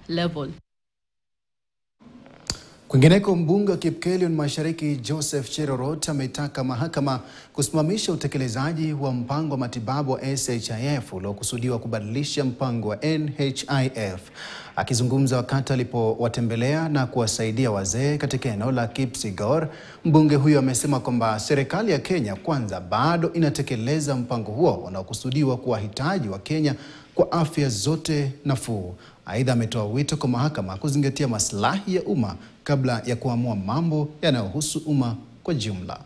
level. Kwingineko, mbunge wa Kipkelion Mashariki Joseph Cherorot ametaka mahakama kusimamisha utekelezaji wa mpango wa matibabu wa SHIF uliokusudiwa kubadilisha mpango wa NHIF. Akizungumza wakati alipowatembelea na kuwasaidia wazee katika eneo la Kipsigor, mbunge huyo amesema kwamba serikali ya Kenya Kwanza bado inatekeleza mpango huo unaokusudiwa kuwahitaji wa Kenya kwa afya zote nafuu. Aidha, ametoa wito kwa mahakama kuzingatia maslahi ya umma kabla ya kuamua mambo yanayohusu umma kwa jumla.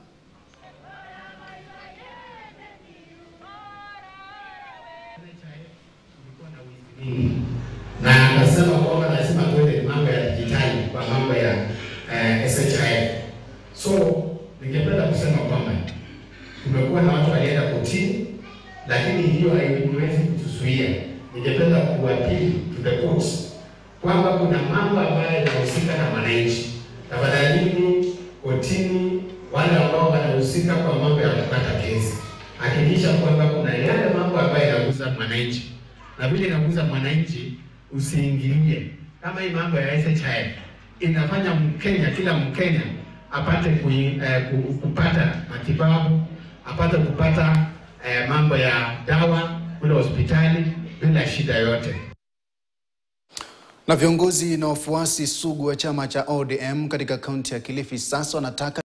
na akasema kwamba lazima tuende mambo ya dijitali kwa mambo ya eh, SHIF. So ningependa kusema kwamba kumekuwa na watu walienda kotini, lakini hiyo haiwezi kutuzuia. Ningependa kuapili to the courts kwamba kuna mambo ambayo yanahusika na wananchi. Tafadhalini kotini, wale ambao wanahusika kwa mambo ya kukata kesi, hakikisha kwamba kuna yale mambo ambayo yanagusa mwananchi, na vile inagusa mwananchi usiingilie. Kama hii mambo ya SHIF inafanya Mkenya, kila Mkenya apate kui, eh, ku- kupata matibabu, apate kupata eh, mambo ya dawa kule hospitali bila shida yote. Na viongozi na wafuasi sugu wa chama cha ODM katika kaunti ya Kilifi sasa wanataka